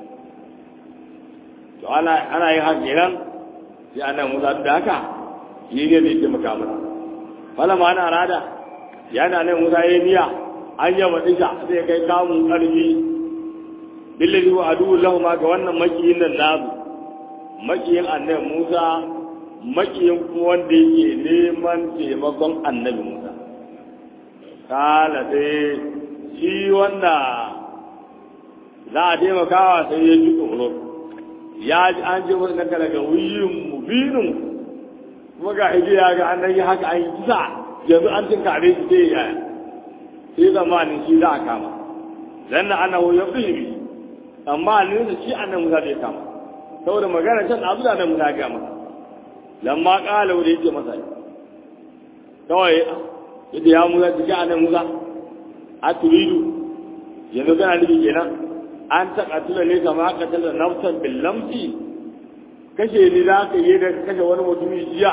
to ana ana yin haka kenan sai ana musa da haka shi ne zai taimaka mana fala ma ana rada yana nan musa ya niya an yaba disha zai kai kamun karfi billahi wa adu lahu ma ga wannan makiyin nan nazu makiyin annabi musa makiyin kuma wanda yake neman taimakon annabi musa kala sai shi wanda za a taimakawa sai ya ji tsoro ya ji an je wani daga daga wuyin mubinin kuma ga ije ya ga an yi haka an yi kisa yanzu an cin kare shi sai ya sai zamanin shi za a kama dan da ana ya fi amma ne da shi annan musa bai kama saboda magana can abu da nan musa ga masa lamma kala wanda yake masa kawai yadda ya musa jiki annan musa a turidu yanzu kana nufi kenan an taɓa tula ne kama ka tala nafsan billamsi kashe ni za ka yi da kashe wani mutumin jiya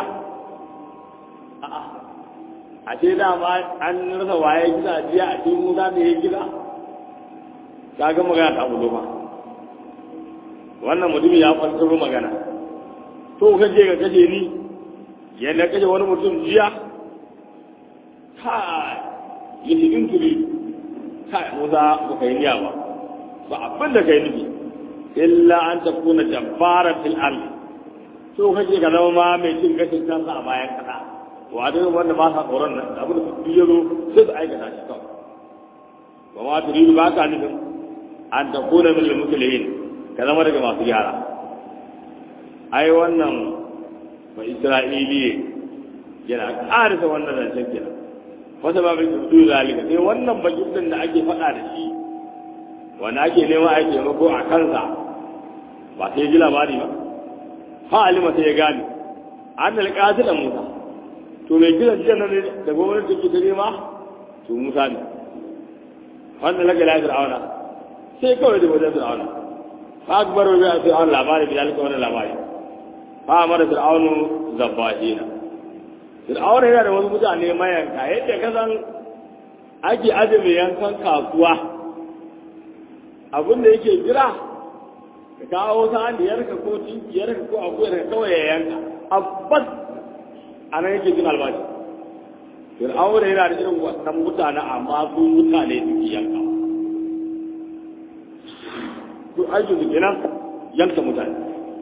a ce dama an rasa waye gida jiya a cikin musa da ya gida ka ga magana ta bulo ba wannan mutumin ya kwantaro magana to kaje ka kashe ni yadda kashe wani mutum jiya kai yi in turi kai musa ba ka yi niyya ba ba abin da kai nufi illa an ta kuna jabbaran fil ardi so kake ka zama ma mai cin gashin kansa a bayan kasa wa da wanda ba sa tsoron nan abin da su yi zo sai su aikata shi kawai ba ma turidu ba ka nufin an ta kuna min limukulihin ka zama daga masu gyara ai wannan ba isra'iliye yana ƙarisa wannan zancen kenan wata ba bai tutu zalika sai wannan bakin da ake faɗa da shi wanda ake nema a taimako a kansa ba sai ji labari ba fa alima sai ya gane an da da musa to mai kiran jiya nan da gwamnati take ta nema to musa ne wanda laka la fir'auna sai kawai da wajen fir'auna fa akbar wa bi'a fir'auna labari bi dalika wannan labari fa amara fir'aunu zabbahina fir'auna yana da wasu mutane mayanka yadda kasan ake aje mai yankan kasuwa abin da yake jira ka kawo sa'an da yarka ko tinkiyarka ko akuyar ka kawai ya yanka abbas a nan yake jin albashi fir'auna yana da irin wannan mutane amma su mutane suke yanka su aikin su kenan yanka mutane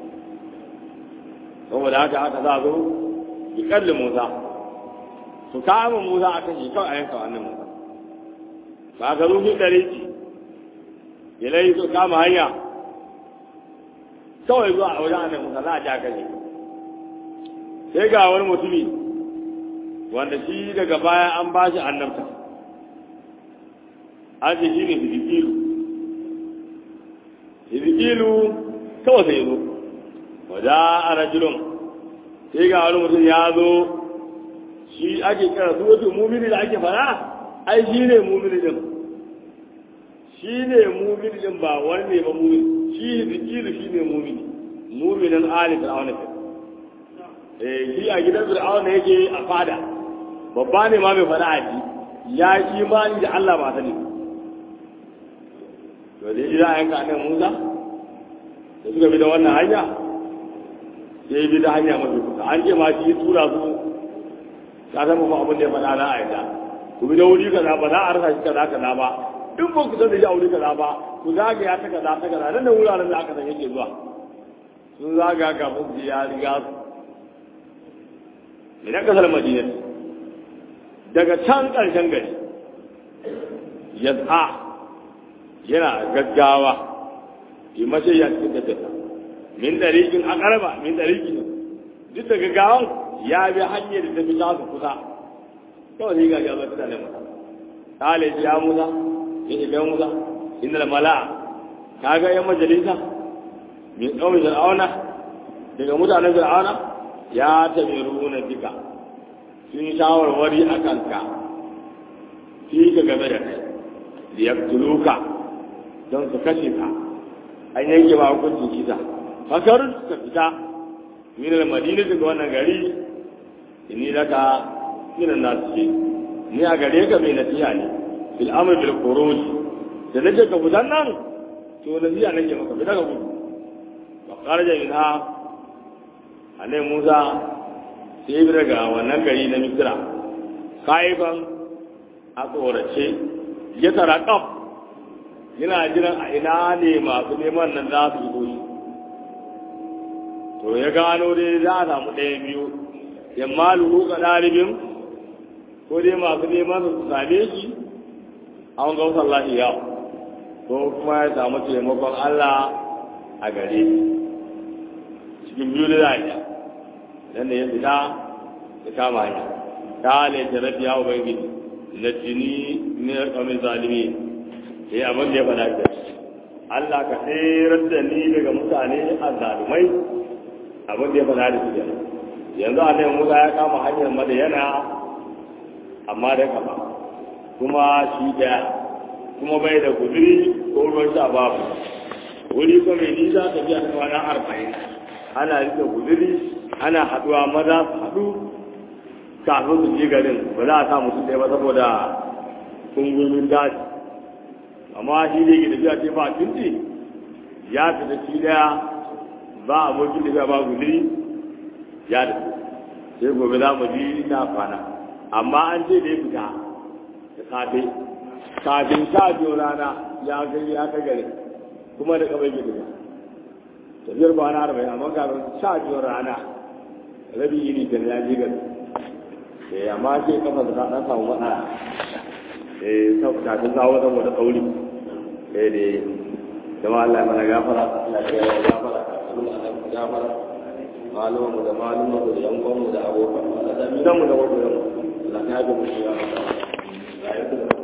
saboda haka aka za zo bi kalli musa su kama musa a kashe kawai a yanka wannan musa ba ka zo fi ɗari ilai su kama hanya kawai zuwa a wajen annabi Musa za a ja kashe sai ga wani mutumi wanda shi daga baya an ba shi annabta an ce shi ne hizikilu hizikilu kawai sai zo wajen a rajulun sai ga wani mutum ya zo shi ake kira su wato mumini da ake fara ai shi ne mumini din shi ne mumini din ba wani ne ba mumini shi zikiru shi ne mumini muminin ali fir'auna ke eh shi a gidan fir'auna yake a fada babba ne ma mai fada a ji ya yi imani da Allah ba sani to da ji za a yanka nan Musa da suka bi da wannan hanya sai bi da hanya mafi kusa an ce ma shi tura su ka san kuma abin da ya faɗa na a yadda ku bi da wuri kaza ba za a rasa shi kaza kaza ba in ba ku san da shi a wuri kaza ba ku zagaya ta kaza ta kaza nan da wuraren da aka san yake zuwa sun zagaya kafin su ya riga su idan kasar madina daga can ƙarshen gari ya tsa yana gaggawa yi mace ya cikin tafiya min ɗariƙin a ƙarba min ɗariƙin duk da gaggawan ya bi hanyar da tafi tasu kusa kawai sai gaji a zai tana masa ƙale ya musa ya shiga musa inda da mala'a ka ga yan majalisa min ƙaumin fir'auna daga mutanen fir'auna ya tamiru na fika sun yi shawarwari a kanka fi ka game da kai da ya tuluka don su kashe ka an yanke ba hukuncin kisa fakar ka fita min al-madina daga wannan gari inni laka min an-nas ni a gare ka mai nasiha ne bil amr bil khuruj da nake ka fitan nan to nasiha nake maka fita ka gudu wa kharaja minha annabi Musa sai bi daga wannan gari na Misra kaifan a tsorace ya tara kaf yana jiran a ina ne masu neman nan za su yi to ya gano dai za a samu ɗaya biyu yamma lulu ga ɗalibin ko dai masu neman su same shi an ga wasu Allah ya ko kuma ya samu taimakon Allah a gare cikin biyu da za a yi dan da ya fita ya kama hanya ta halaye ta rafi ya ubangiji na jini ne ya kamin zalimi sai abin da ya faɗa ke Allah ka tsirar da ni daga mutane a zalimai abin da ya faɗa da su yanzu a nan musa ya kama hanyar madayana amma da kama kuma shi daya kuma bai da guduri ko ruwan sha babu wuri ko mai nisa tafiya ta kwana arba'in ana rike guduri ana haduwa maza su haɗu kafin su je garin ba za a sa mutum ɗaya ba saboda kungumin daji amma shi ne ke tafiya ce ba tunti ya fita shi daya ba abokin tafiya ba guduri ya da sai gobe za mu ji na kwana amma an ce da ya fita da safe kafin sha biyu rana ya gani ya kai gari kuma da kamar gidi ba tafiyar kwana arba'in amma kafin sha biyu rana rabi yini da ya ji gari eh amma sai kafa da ɗan samu matsala eh kafin sa wata wata tsauri eh da jama'a Allah ya mana gafara Allah ya mana gafara Allah ya mana gafara malumanmu da malumanmu da yankonmu da abokan mu da mu da wajen mu Allah ya ga mu ya